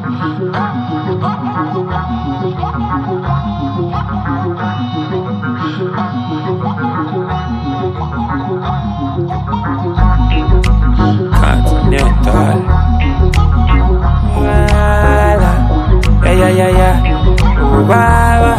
Continental. Wala. Yeah, yeah, yeah, yeah. Wala.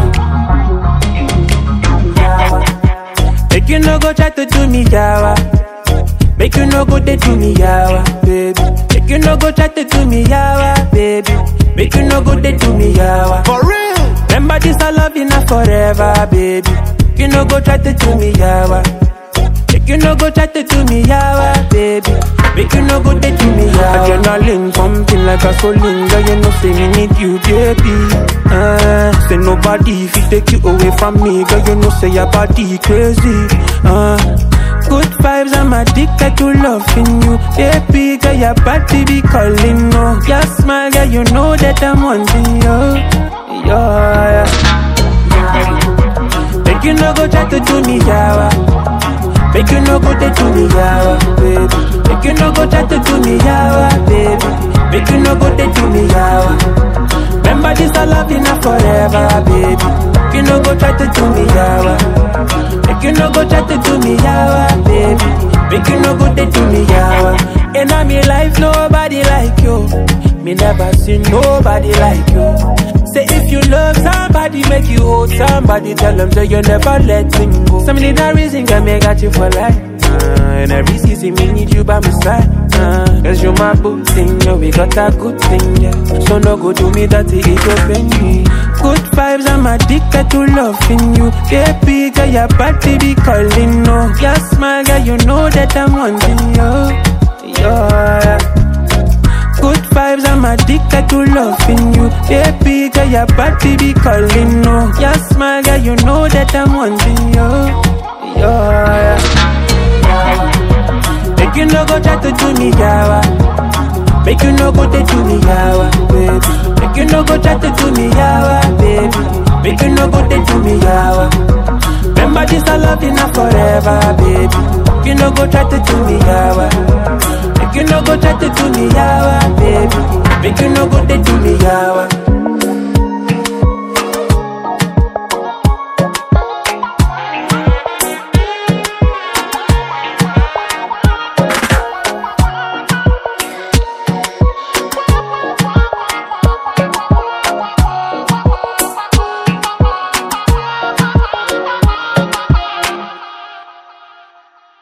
Make you no go try to do me yawa. Make you no go they do me yawa, baby. Make you no go try to do me yawa, baby. Make you no go they do me yawa. For real. Remember this I love you now forever, baby. Make you no go try to do me yawa. Make you no go try to do me yawa, baby. Make you no go they do me yawa. Adrenaline pumping like a gasoline, girl you know say me need you, baby. Uh, say nobody if you take you away from me, girl you know say your body crazy. Uh, good vibes, I'm addicted to loving you, baby. Girl your body be calling, no. Your smile, girl you know that I'm wanting you, yeah. Make you no go try to do me yawa. Make you no go they do me yawa, baby. Make you no go try to do me yawa, baby. Make you no go they do me yawa. Remember this I love you now forever, baby. Make you no go try to do me yawa. Make you no go try to do me yawa, baby. Make you no go they do me yawa. In a me life nobody like you. Me never seen nobody like you. Say if you love somebody, make you hold somebody. Tell them that you never let him go. Some need a reason can make got you for life. Uh, and every season me need you by my side. Uh, Cause you my boo thing, yeah, we got a good thing, yeah. So no go do me that it open me. Good vibes, I'm addicted to loving you. Baby, girl, your body be calling, no. Your smile, girl, you know that I'm wanting you. Yeah. Good vibes, I'm addicted to loving you. Baby, girl, your body be calling, no. Your smile, girl, you know that I'm wanting you. Yeah. Make you no go try to do me yawa. Make you no go they do me yawa, baby. Make you no go try to do me yawa, baby. Make you no go they do me yawa. Remember this I love you now forever, baby. Make you no go try to do me yawa.